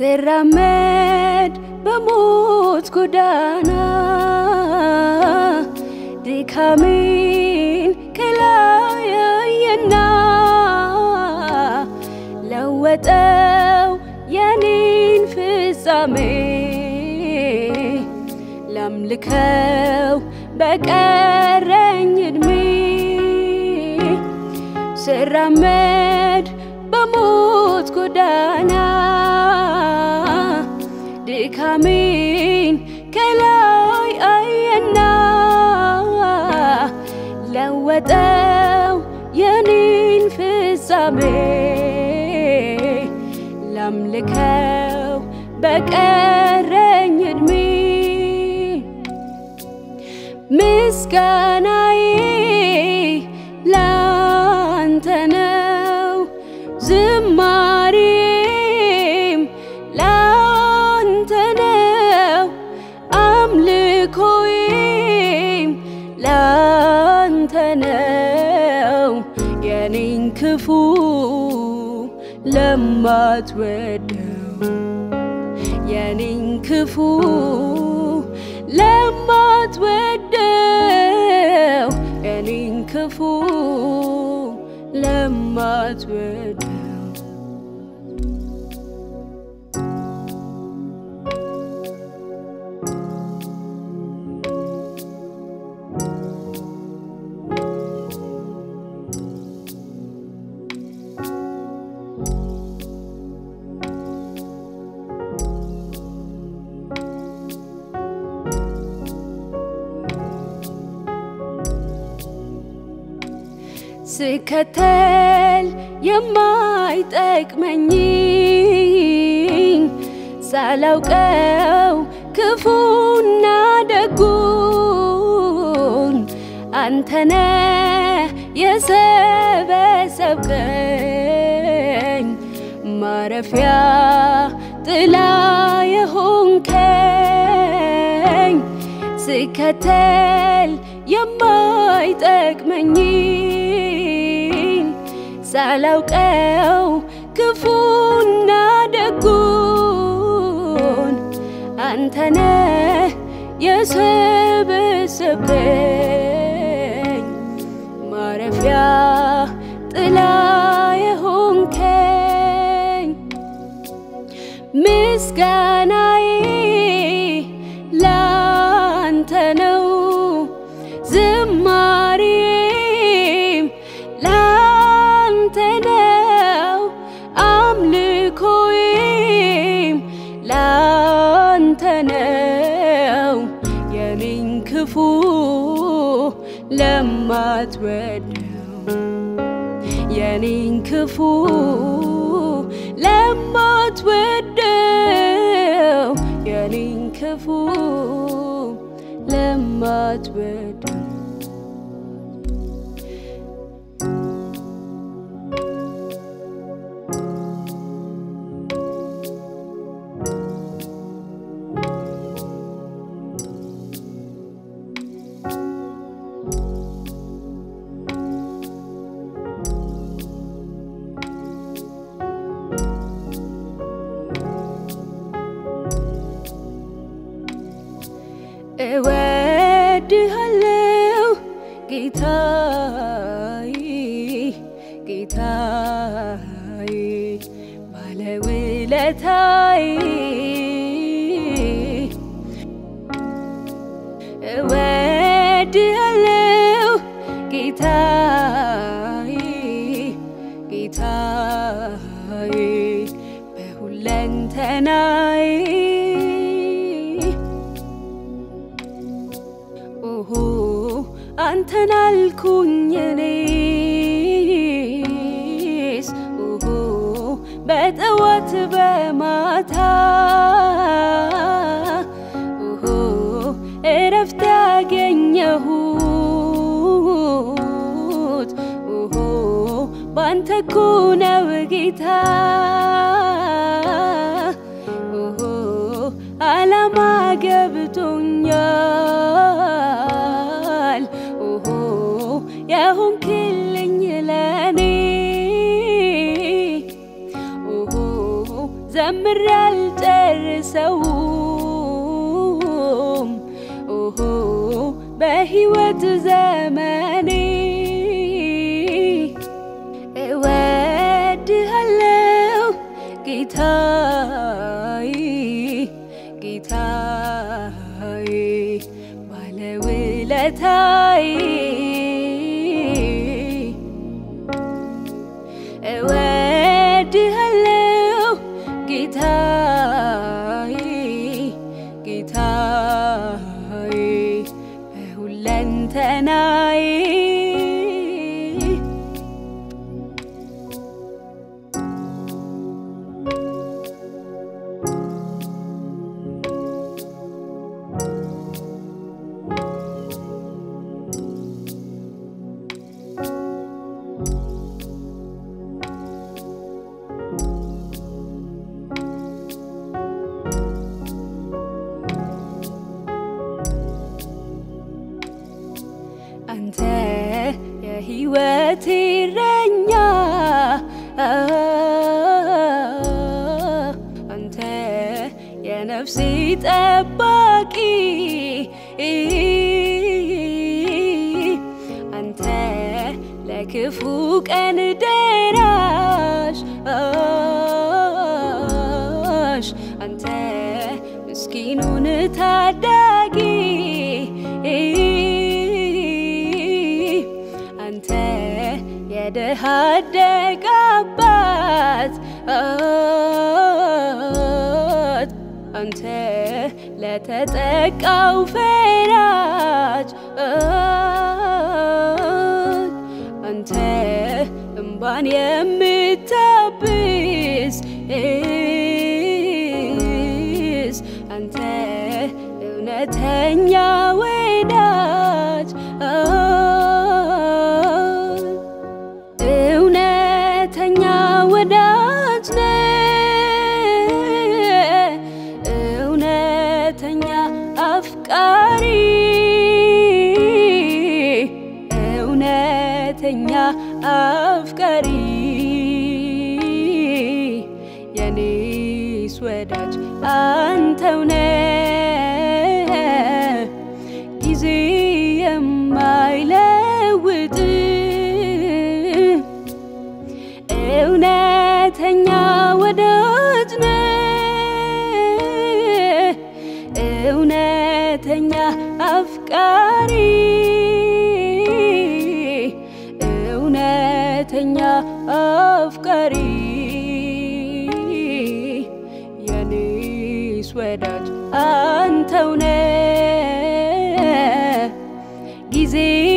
ስራመድ በሞት ጎዳና ድካሜን ከላይ አየና ለወጠው የኔን ፍጻሜ ላምልከው በቀረኝ እድሜ ስራመድ በሞት ጎዳና ድካሜን ከላይ አየና ለወጠው የኔን ፍጻሜ ላምልከው በቀረኝ እድሜ ምስጋናዬ ላንተ ነው ዝማሬም ላንተ ነው አምልኮዬም ላንተ ነው የኔን ክፉ ለማትወደው የኔን ክፉ ለማትወደው የኔን ክፉ ለማትወደው ስከተል የማይጠቅመኝ ሳላውቀው ክፉና ደጉን አንተነ የሰበሰብከኝ ማረፊያ ጥላ የሆንከኝ ስከተል የማይጠቅመኝን ሳላውቀው ክፉና ደጉን አንተነ የሰበሰብከኝ ማረፊያ ጥላ የሆንከኝ ምስጋናዬ ላንተ ነው ዝማሬም ላንተ ነው አምልኮዬም ላንተ ነው የኔን ክፉ ለማትወደው የኔን ክፉ ለማትወደው የኔን ክፉ ለማትወደው እወድሃለው ጌታዬ ጌታዬ ባለውለታዬ እወድሃለው ጌታዬ ጌታዬ በሁለንተናዬ ኦሆ አንተን አልኩኝ እኔስ ኦሆ በጠዋት በማታ ኦሆ እረፍት ያገኘሁት ኦሆ ባንተ እኮ ነው ጌታ ኦሆ አላማ ገብቶኛል ኦሆ የሆንክልኝ ለኔ ኦሆ ዘምሬ አልረሳውም ኦሆ በሕይወት ዘመኔ እወድሃለው ጌታዬ ጌታዬ ባለውለታዬ እወድሃለው ጌታዬ ጌታዬ በሁለንተናዬ አንተ የሕይወቴ እረኛ አንተ የነፍሴ ጠባቂ አንተ ለክፉ ቀን ደራሽ አንተ ምስኪኑን ታዳጊ አንተ የድሃ አደግ አባት አንተ ለተጠቃው ፈራጅ አንተ እምባን የምታብስ አንተ እውነተኛ ወዳጅ እውነተኛ ወዳጅ ነህ እውነተኛ አፍቃሪ እውነተኛ አፍቃሪ የኔስ ወዳጅ አንተው ነህ ጊዜ የማይለውጥ እውነተኛ ወዳጅ ነህ እውነተኛ አፍቃሪ እውነተኛ አፍቃሪ የኔስ ወዳጅ አንተው ነህ ጊዜ